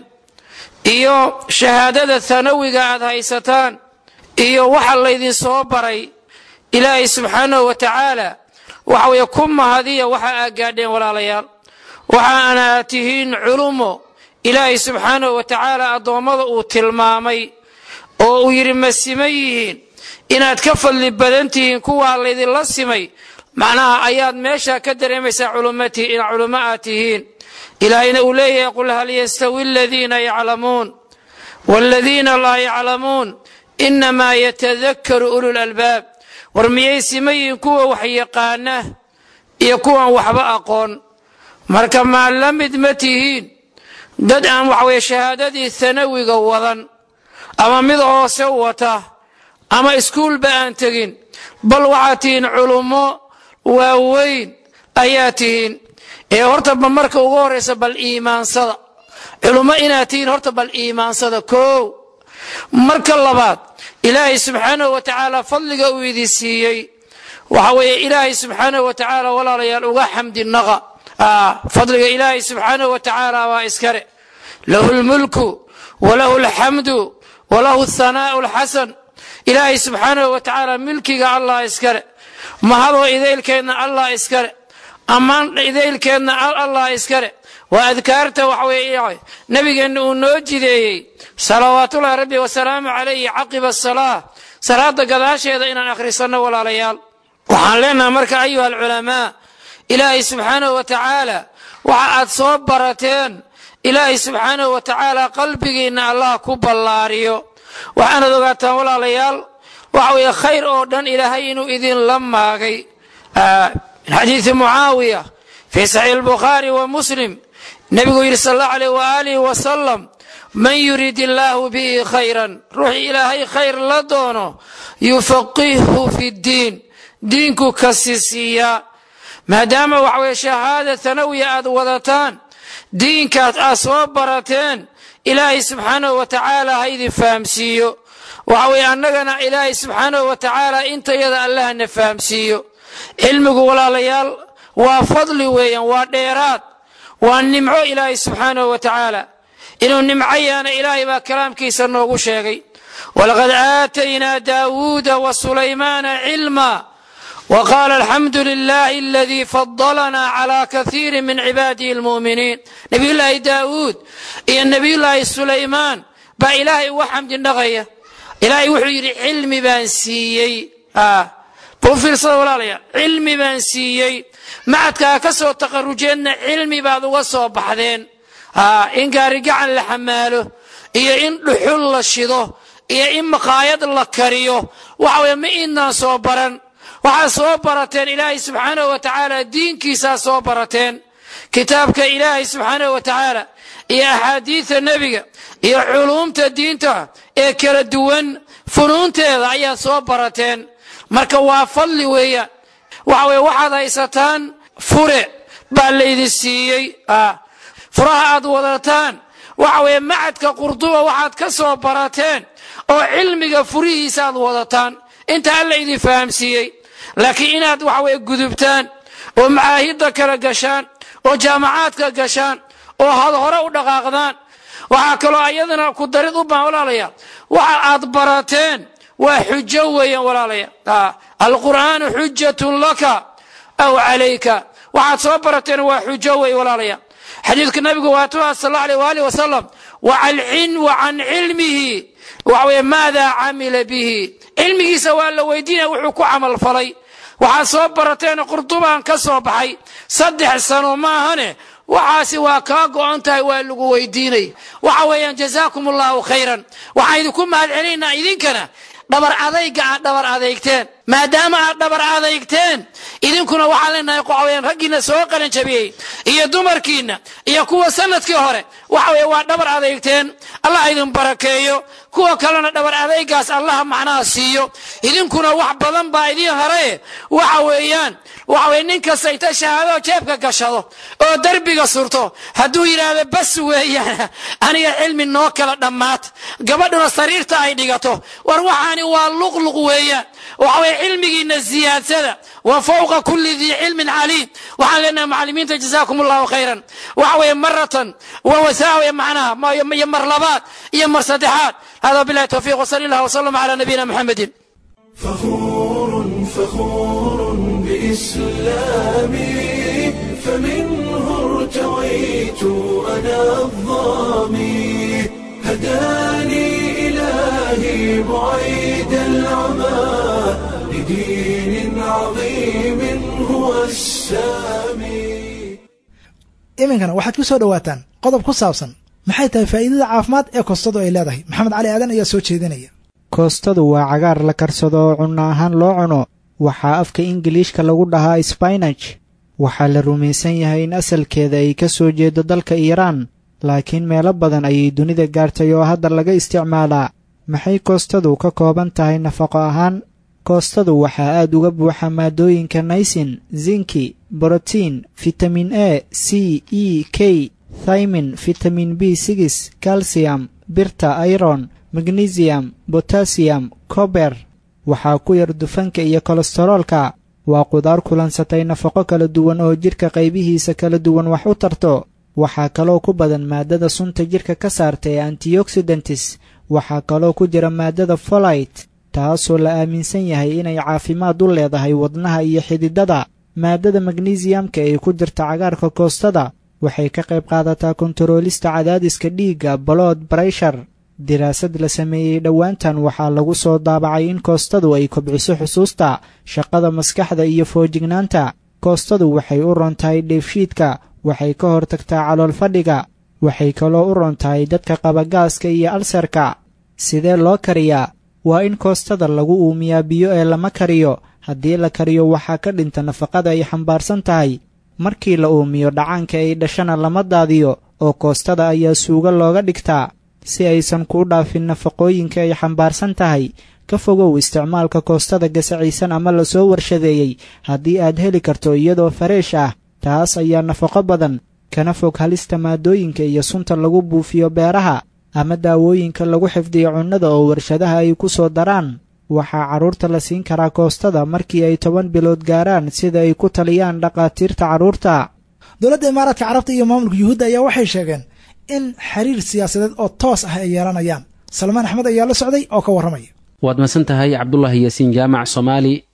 iyo shahaadada hanawiga aad haysataan iyo waxa laydin soo baray ilaahay subxaanahu wa tacaala waxa weeye ku mahadiya waxa aad gaadheen walaalayaal waxaana aad tihiin culumo ilaahay subxaanahu wa tacaala addoommada uu tilmaamay oo uu yidhi ma siman yihiin inaad ka fadli badan tihiin kuwaa laydinla simay macnaha ayaad meesha ka dareemaysaa in culummo aad tihiin ilaahayna uu leeyahay qul hal yastawi aladiina yaclamuun waaladiina laa yaclamuun inamaa yatadakaru ulu lalbaab war miyay sima yihiin kuwa wax yaqaana iyo kuwan waxba aqoon marka maa la mid ma tihiin dad aan waxaweye shahaadadii hanawiga wadan ama mid hoose wata ama iskuulba aan tegin bal waxaad tihiin culummo waaweyn ayaa tihiin ee horta ba marka ugu horraysa bal iimaansada culummo inaad tihiin horta bal iimaansada koow marka labaad ilaahay subxaanahu wa tacaala fadliga uu idin siiyey waxa weeye ilaahay subxaanahu wa tacaala walaalayaal uga xamdi naqa fadliga ilaahay subxaanahu wa tacaala waa iskale lahu lmulku walahu alxamdu walahu athanaa'u alxasan ilaahay subxaanahu wa tacaala milkiga allah iskale mahadoo idaylkeedna allah iskale ammaan idaylkeedna allah iskale waa adkaarta waxa weeye nabigeenna uu noo jideeyey salawaatullahi rabbi wasalaamu calayhi caqiba asalaa salaada gadaasheeda inaan akhrisanno walaalayaal waxaan leenahay marka ayuha alculamaa ilaahay subxaanahu wa tacaala waxa aad soo barateen ilaahay subxaanahu wa tacaala qalbigiinna allah ku ballaariyo waxaanaad ogaataan walaalayaal waxa weeye khayr oo dhan ilaahay inuu idinla maagay min xadiidi mucaawiya fii saxiix albukhaari wa muslim nebigu yidhi sal allahu alayh waaalihi wasalam man yurid illaahu bihi khayran ruuxii ilaahay khayr la doono yufaqihhu fi ddiin diinku kasi siiyaa maadaama waxa weye shahaada hanawiya aad wadataan diinkaas aad soo barateen ilaahay subxaanahu wa tacaala ha idin fahamsiiyo waxa weeye annagana ilaahay subxaanahu wa tacaala intayada allahna fahamsiiyo cilmigu walaalayaal waa fadli weeyaan waa dheeraad waa nimco ilaahay subxaanahu wa tacaala inuu nimco yaana ilaahay baa kalaamkiisa noogu sheegay walaqad aataynaa daawuuda wa sulaymaana cilma وقال الحمد لله الذي فضلنا على كثير من عباده المؤمنين نبي الله داود إيا نبي الله سليمان با إلهي وحمد النغية إلهي وحير علم بان سيي آه buu fiirsada walaalayaa cilmi baan siiyey macadkaa ka soo taqarujeedna cilmi baad uga soo baxdeen in gaarigacan la xamaalo iyo in dhuxul la shido iyo in maqaayad la kariyo waxa weye ma idnaan soo baran waxaad soo barateen ilaahay subxaanahu wa tacaala diinkiisaa soo barateen kitaabka ilaahay subxaanahu wa tacaala iyo axaadiidta nebiga iyo culuumta diinta ee kala duwan funuunteeda ayaad soo barateen marka waa fadli weeyaan waxa weye waxaad haysataan fure baa laydin siiyey furaha aad wadataan waxa weeye macadka qurduba waxaad ka soo barateen oo cilmiga furihiisa aad wadataan inta alla idin fahamsiiyey laakiin inaad waxa weye gudubtaan oo macaahidda kala gashaan oo jaamacaadka gashaan oo had hore u dhaqaaqdaan waxaa kaloo ayadana ku darid u baan walaalayaa waxa aad barateen waa xujo weeyaan walaalayaa alqur'aanu xujatun laka aw calayka waxaad soo barateen waa xujo wey walaalayaa xadiidka nabigu waa tuha sal allahu alيh waalih wasalam wa can cilmihi waxa weye maada camila bihi cilmigiisa waa la weydiinaya wuxuu ku camal falay waxaad soo barateen qurdubaan ka soo baxay saddex sano maahane waxaasi waa kaa go'on tahay waa lagu weydiinay waxa weeyaan jazaakum allahu khayran waxaan idinku mahad celinaynaa idinkana dhabar adayga aad dhabar adeygteen maadaama aad dhabar adeygteen idinkuna waxaan leenahay waxaweyaan raggiina soo qalan jabiyey iyo dumarkiina iyo kuwa sanadkii hore waxa weye waa dhabar adeygteen allah idin barakeeyo kuwa kalena dhabar adeygaas allaha macnaha siiyo idinkuna wax badan baa idiin haraye waxa weeyaan waxa weye nin kasta inta shahaadoo jeebka gashado oo derbiga surto hadduu yidhaahdo bas weeyaan aniga cilmi noo kala dhammaat gabadhuna sariirta ay dhigato war waxaani waa luqluq weeyaan waxa weye cilmigiina ziyaadsada wa fawqa kulli dii cilmin caliim waxaan leenahay macalimiinta jazaakum allahu khayran waxa weeye maratan wa wasaawiya macnaha iyo mar labaad iyo mar saddexaad hada billahi tawfiiq wasali allah wasalam ala nabiyina muxamedin فخور فخور بإسلامي فمنه ارتويت أنا الظامي هداني إلهي بعيد العمى لدين عظيم هو السامي iminkana waxaad ku soo dhowaataan qodob ku saabsan maxay tahay faa'iidada caafimaad ee koostadu ay leedahay maxamed cali aadan ayaa soo jeedinaya koostadu waa cagaar la karsado oo cunno ahaan loo cuno waxaa afka ingiliishka lagu dhahaa sbainaj waxaa la rumaysan yahay in asalkeeda ay ka soo jeedo dalka iiraan laakiin meelo badan ayay dunida gaartay oo hadda laga isticmaalaa maxay koostadu ka kooban tahay nafaqo ahaan koostadu waxaa aad uga buuxa maadooyinka naysin zinki borotiin fitamin a c e k thymin fitamin b sigis kalsiyam birta iron magnesium botasiyam kober waxaa ku yar dufanka iyo kolestaroolka waa qudaar kulansatay nafaqo kala duwan oo jidhka qaybihiisa kala duwan wax u tarto waxaa kaloo ku badan maaddada sunta jidhka ka saarta ee antioxidantis waxaa kaloo ku jira maaddada folite taasoo la aaminsan yahay inay caafimaad u leedahay wadnaha iyo xididada maaddada magnesiyamka ee ku jirta cagaarka koostada waxay ka qayb qaadataa kontaroolista cadaadiska dhiigga balood brayshar diraasad la sameeyey dhowaantan waxaa lagu soo daabacay in koostadu ay kobciso xusuusta shaqada maskaxda iyo foojignaanta koostadu waxay u ron tahay dheefshiidka waxay ka hortagtaa calool fadhiga waxay kaloo u ron tahay dadka qaba gaaska iyo alsarka sidee loo kariyaa waa in koostada lagu uumiyaa biyo ee lama kariyo haddii la kariyo waxaa ka dhinta nafaqada ay xambaarsan tahay markii la uumiyo dhacaanka ay dhashana lama daadiyo oo koostada ayaa suugo looga dhigtaa si aysan kuu dhaafin nafaqooyinka ay xambaarsan tahay ka fogow isticmaalka koostada gasacaysan ama lasoo warshadeeyey haddii aad heli karto iyadoo fareesh ah taas ayaa nafaqo badan kana fog halista maadooyinka iyo sunta lagu buufiyo beeraha ama daawooyinka lagu xifdiyo cunnada oo warshadaha ay ku soo daraan waxaa carruurta la siin karaa koostada markii ay toban bilood gaaraan sida ay ku taliyaan dhakhaatiirta carruurta dowladda imaaraadka carabta iyo maamulka yuhuudda ayaa waxay sheegeen in xiriir siyaasadeed oo toos ah ay yeelanayaan salmaan axmed ayaa la socday oo ka warramaya waad masan tahay cabdulaahi yaasiin jaamac soomaali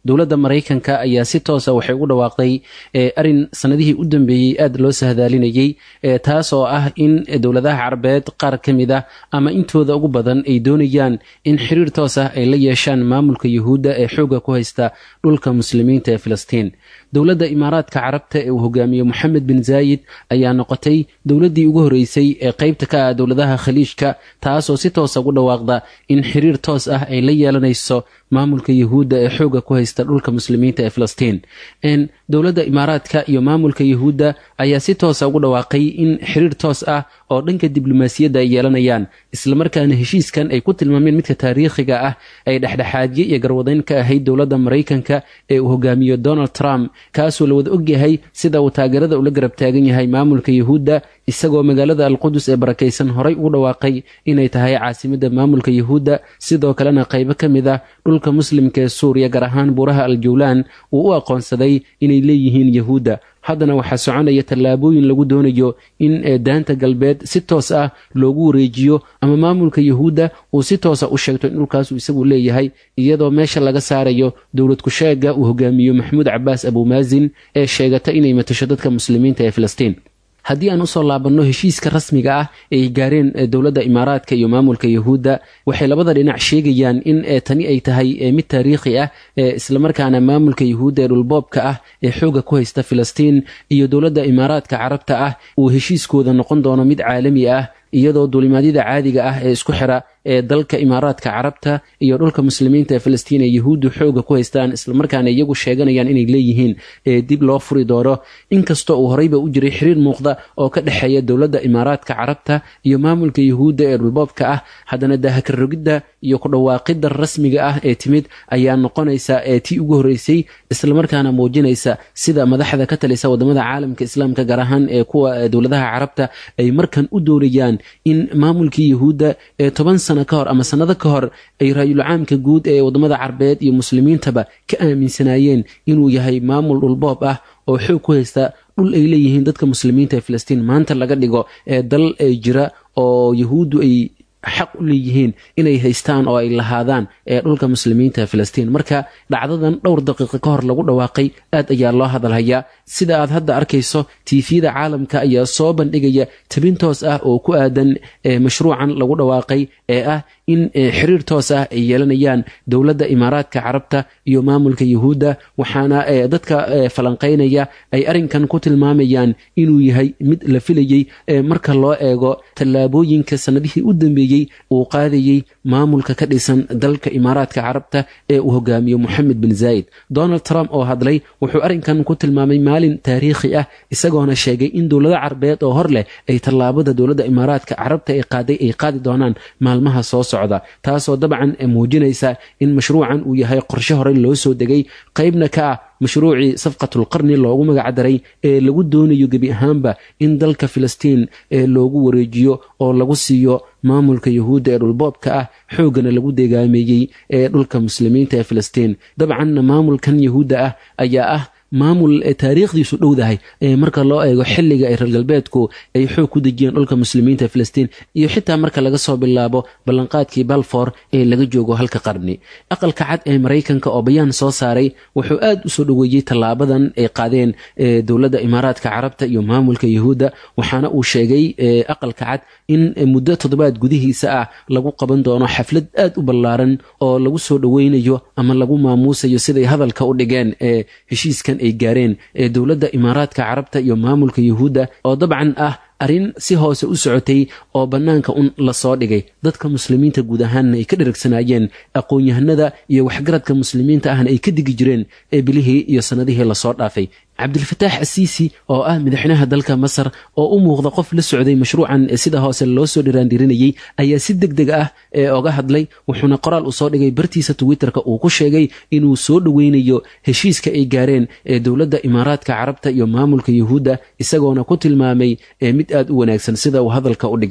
dowladda maraykanka ayaa si toosa waxay ugu dhawaaqday arin sanadihii u dambeeyey aad loo sahdaalinayey taas oo ah in dowladaha carabeed qaar ka mid ah ama intooda ugu badan ay doonayaan in xiriir toos ah ay la yeeshaan maamulka yuhuudda ee xooga ku haysta dhulka muslimiinta ee filistiin dowladda imaaraadka carabta ee uu hogaamiye moxamed bin zaayid ayaa noqotay dowladdii ugu horreysay ee qaybta ka ah dowladaha khaliijka taasoo si toosa ugu dhawaaqda in xiriir toos ah ay la yeelanayso maamulka yuhuudda ee xooga ku haysta dhulka muslimiinta ee filistiin dowladda imaaraadka iyo maamulka yuhuudda ayaa si toosa ugu dhawaaqay in xiriir toos ah oo dhanka diblomaasiyadda ay yeelanayaan islamarkaana heshiiskan ay ku tilmaameen midka taariikhiga ah ay dhexdhexaadye iyo garwadayn ka ahayd dowladda maraykanka ee uu hogaamiyo donald trump kaasoo la wada ogyahay sida uu taageerada ula garab taagan yahay maamulka yuhuudda isagoo magaalada alqudus ee barakaysan horay ugu dhawaaqay inay tahay caasimadda maamulka yuhuudda sidoo kalena qaybo ka mid ah dhulka muslimka ee suuriya gaar ahaan buuraha aljawlaan uu u aqoonsaday inay leeyihiin yuhuudda haddana waxaa soconaya tallaabooyin lagu doonayo in daanta galbeed si toos ah loogu wareejiyo ama maamulka yuhuudda uu si toosa u sheegto in dhulkaasu isagu leeyahay iyadoo meesha laga saarayo dowlad kusheega uu hogaamiyo maxamuud cabaas abumaazin ee sheegata inay matasho dadka muslimiinta ee filistiin haddii aan usoo laabanno heshiiska rasmiga ah ee ay gaareen dowladda imaaraadka iyo maamulka yuhuudda waxay labada dhinac sheegayaan in tani ay tahay mid taariikhi ah islamarkaana maamulka yuhuudda ee dhulboobka ah ee xooga ku haysta filistiin iyo dowladda imaaraadka carabta ah uu heshiiskooda noqon doono mid caalami ah iyadoo duulimaadyada caadiga ah ee isku xira ee dalka imaaraadka carabta iyo dhulka muslimiinta ee filistiin ee yuhuuddu xooga ku haystaan islamarkaana iyagu sheeganayaan inay leeyihiin ee dib loo furi doono inkastoo uu horeyba u jiray xiriir muuqda oo ka dhexeeya dowladda imaaraadka carabta iyo maamulka yuhuudda ee dhulboobka ah haddana dahakarrogidda iyo ku dhawaaqidda rasmiga ah ee timid ayaa noqonaysa ee tii ugu horreysay islamarkaana muujinaysa sida madaxda ka talisa wadamada caalamka islaamka gaar ahaan ee kuwa dowladaha carabta ay markan u doonayaan in maamulkii yuhuudda ee toban sano ka hor ama sannado ka hor ay raayulcaamka guud ee wadamada carbeed iyo muslimiintaba ka aaminsanaayeen inuu yahay maamul dhulboob ah oo xoog ku haysta dhul ay leeyihiin dadka muslimiinta ee filistiin maanta laga dhigo ee dal ay jira oo yuhuuddu ay xaq u leeyihiin inay haystaan oo ay lahaadaan ee dhulka muslimiinta ee filistiin marka dhacdadan dhowr daqiiqo ka hor lagu dhawaaqay aad ayaa loo hadalhayaa sida aad hadda arkayso tiifiyada caalamka ayaa soo bandhigaya tabin toos ah oo ku aadan mashruucan lagu dhawaaqay ee ah in xiriir toos ah ay yeelanayaan dowladda imaaraadka carabta iyo maamulka yuhuudda waxaana dadka falanqaynaya ay arrinkan ku tilmaamayaan inuu yahay mid la filayey marka loo eego tallaabooyinka sannadihii u dambeeyey uu qaadayey maamulka ka dhisan dalka imaaraadka carabta ee uu hogaamiyo moxamed bin zaayid donald trump oo hadlay wuxuu arrinkan ku tilmaamay maalin taariikhi ah isagoona sheegay in dowlado carabeed oo hor leh ay tallaabada dowladda imaaraadka carabta ee qaaday ay qaadi doonaan maalmaha soo socda taasoo dabcan muujinaysa in mashruucan uu yahay qorshe horey loo soo degay qaybna ka ah mashruucii safqatulqarni loogu magacdaray ee lagu doonayo gebi ahaanba in dalka filistiin ee loogu wareejiyo oo lagu siiyo maamulka yuhuudda ee dhulboobka ah xooggana lagu degaameeyey ee dhulka muslimiinta ee filistiin dabcanna maamulkan yuhuudda ah ayaa ah maamul taariikhdiisu dhowdahay marka loo eego xiliga ay reer galbeedku ay xoog ku dejiyeen dhulka muslimiinta filistiin iyo xitaa marka laga soo bilaabo ballanqaadkii balfor ee laga joogo halka qarni aqalka cad ee maraykanka oo bayaan soo saaray wuxuu aad u soo dhoweeyey tallaabadan ay qaadeen dowladda imaaraadka carabta iyo maamulka yuhuudda waxaana uu sheegay aqalka cad in muddo toddobaad gudihiisa ah lagu qaban doono xaflad aad u ballaaran oo lagu soo dhoweynayo ama lagu maamuusayo siday hadalka u dhigeen ee heshiiskan ay gaareen ee dowladda imaaraadka carabta iyo maamulka yuhuudda oo dabcan ah arrin si hoose u socotay oo bannaanka un lasoo dhigay dadka muslimiinta guud ahaanna ay ka dheragsanaayeen aqoon-yahanada iyo waxgaradka muslimiinta ahna ay ka digi jireen ee bilihii iyo sannadihii lasoo dhaafay cabdilfataax asiisi oo ah madaxweynaha dalka masar oo u muuqda qof la socday mashruucan sida hoose loo soo dhiraandirinayey ayaa si deg deg ah ee oga hadlay wuxuuna qoraal uu soo dhigay bartiisa twitterka uu ku sheegay inuu soo dhoweynayo heshiiska ay gaareen ee dowladda imaaraadka carabta iyo maamulka yuhuudda isagoona ku tilmaamay mid aad u wanaagsan sida uu hadalka u dhigay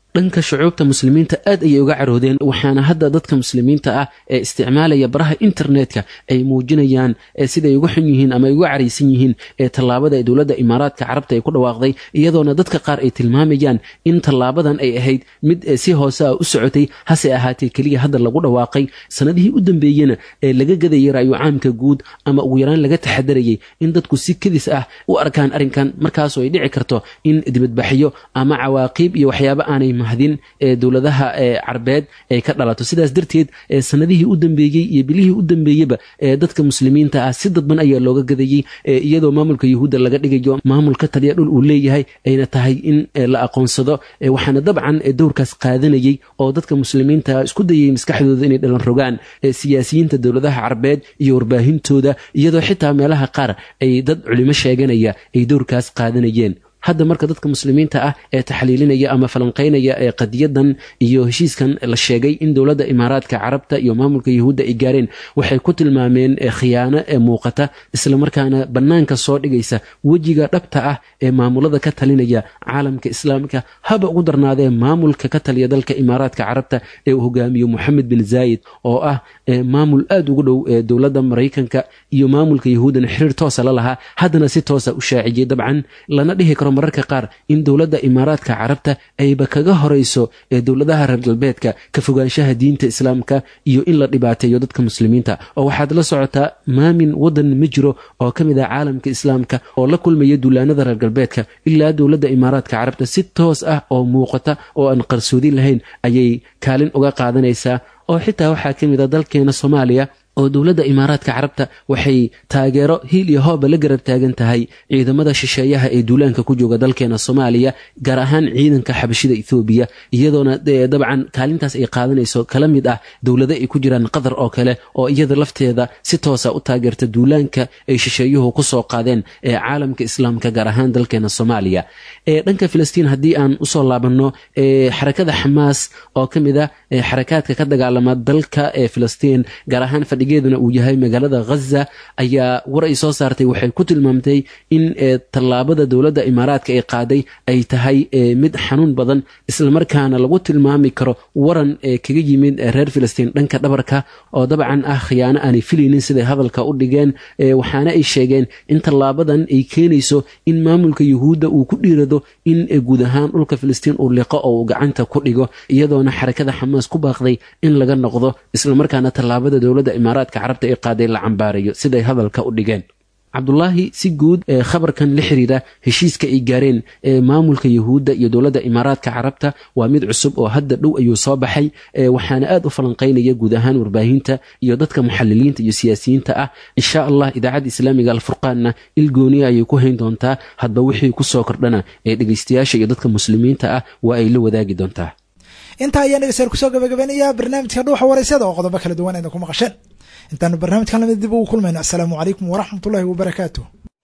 dhanka shucuubta muslimiinta aad ayay uga caroodeen waxaana hadda dadka muslimiinta ah ee isticmaalaya baraha internetka ay muujinayaan siday uga xun yihiin ama ay uga caraysan yihiin ee tallaabada ee dowladda imaaraadka carabta ay ku dhawaaqday iyadoona dadka qaar ay tilmaamayaan in tallaabadan ay ahayd mid si hoose ah u socotay hase ahaatee keliya hadda lagu dhawaaqay sanadihii u dambeeyena ee laga gadayay ra'yu caamka guud ama ugu yaraan laga taxadarayay in dadku si kadis ah u arkaan arrinkan markaasoo ay dhici karto in dibadbaxyo ama cawaaqiib iyo waxyaabo aanay mahdin ee dowladaha carbeed ay ka dhalato sidaas darteed sanadihii u dambeeyey iyo bilihii u dambeeyeba ee dadka muslimiinta ah si dadban ayaa looga gadayey iyadoo maamulka yuhuudda laga dhigayo maamul ka taliya dhul uu leeyahay ayna tahay in la aqoonsado waxaana dabcan dowrkaas qaadanayey oo dadka muslimiinta isku dayay maskaxdooda inay dhalan rogaan siyaasiyiinta dowladaha carbeed iyo warbaahintooda iyadoo xitaa meelaha qaar ay dad culimo sheeganaya ay dowrkaas qaadanayeen hadda marka dadka muslimiinta ah ee taxliilinaya ama falanqaynaya ee qadiyadan iyo heshiiskan la sheegay in dowladda imaaraadka carabta iyo maamulka yuhuudda ay gaareen waxay ku tilmaameen khiyaano ee muuqata islamarkaana bannaanka soo dhigaysa wejiga dhabta ah ee maamulada ka talinaya caalamka islaamka haba ugu darnaadee maamulka ka taliya dalka imaaraadka carabta ee uu hogaamiyo moxamed bin zaayid oo ah maamul aad ugu dhow ee dowladda maraykanka iyo maamulka yuhuuddana xiriir toosa la lahaa haddana si toosa u shaaciyey dabcan lana dhihi karo mararka qaar in dowladda imaaraadka carabta ayba kaga horayso ee dowladaha reer galbeedka ka fogaanshaha diinta islaamka iyo in la dhibaateeyo dadka muslimiinta oo waxaad la socotaa maamin wadan ma jiro oo ka mid ah caalamka islaamka oo la kulmaya duulaanada reer galbeedka ilaa dowladda imaaraadka carabta si toos ah oo muuqata oo aan qarsoodi lahayn ayay kaalin uga qaadanaysaa oo xitaa waxaa ka mid a dalkeena soomaaliya oo dowladda imaaraadka carabta waxay taageero hiil iyo hooba la garab taagan tahay ciidamada shisheeyaha ee duulaanka ku jooga dalkeena soomaaliya gaar ahaan ciidanka xabashida ethoobiya iyadoona dabcan kaalintaas ay qaadanayso kala mid ah dowlado ay ku jiraan qatar oo kale oo iyada lafteeda si toosa u taageerta duulaanka ay shisheeyuhu kusoo qaadeen ee caalamka islaamka gaar ahaan dalkeena soomaaliya ee dhanka filistiin haddii aan usoo laabanno xarakada xamaas oo ka mid ah xarakaadka ka dagaalama dalka ee filistiin gaar ahaan fadhigeeduna uu yahay magaalada ghaza ayaa war ay soo saartay waxay ku tilmaamtay in tallaabada dowladda imaaraadka ay qaaday ay tahay mid xanuun badan islamarkaana lagu tilmaami karo waran ee kaga yimid reer filistiin dhanka dhabarka oo dabcan ah khiyaano aanay filaynin siday hadalka u dhigeen waxaana ay sheegeen in tallaabadan ay keenayso in maamulka yuhuudda uu ku dhiirado in guud ahaan dhulka filistiin uu liqo oo uu gacanta ku dhigo iyadoona xarakada xamaas ku baaqday in laga noqdo islamarkaana tallaabada dowladda imaaraadka carabta ee qaaday la cambaarayo siday hadalka u dhigeen cabdulaahi si guud ee khabarkan la xiriira heshiiska ay gaareen ee maamulka yuhuudda iyo dowladda imaaraadka carabta waa mid cusub oo hadda dhow ayuu soo baxay waxaana aad u falanqaynaya guud ahaan warbaahinta iyo dadka muxaliliinta iyo siyaasiyiinta ah insha allah idaacadda islaamiga alfurqaanna ilgooniya ayay ku hayn doontaa hadba wixii kusoo kordhana ee dhegeystayaasha iyo dadka muslimiinta ah waa ay la wadaagi doontaa intaa ayaan dhegeystayaal kusoo gabagabeynayaa barnaamijka dhuuxa waraysyada oo qodobo kala duwan ayna ku maqasheen intaanu barnaamijkan lamid dib ugu kulmayno assalaamu calaykum waraxmat ullahi wabarakaatu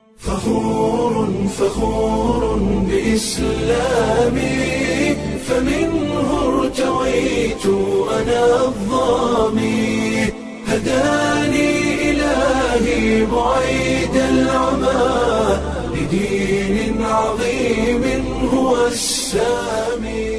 فخور فخور بإسلامي فمنه ارتويت أنا الظامي هداني إلهي بعيد العمى لدين عظيم هو السامي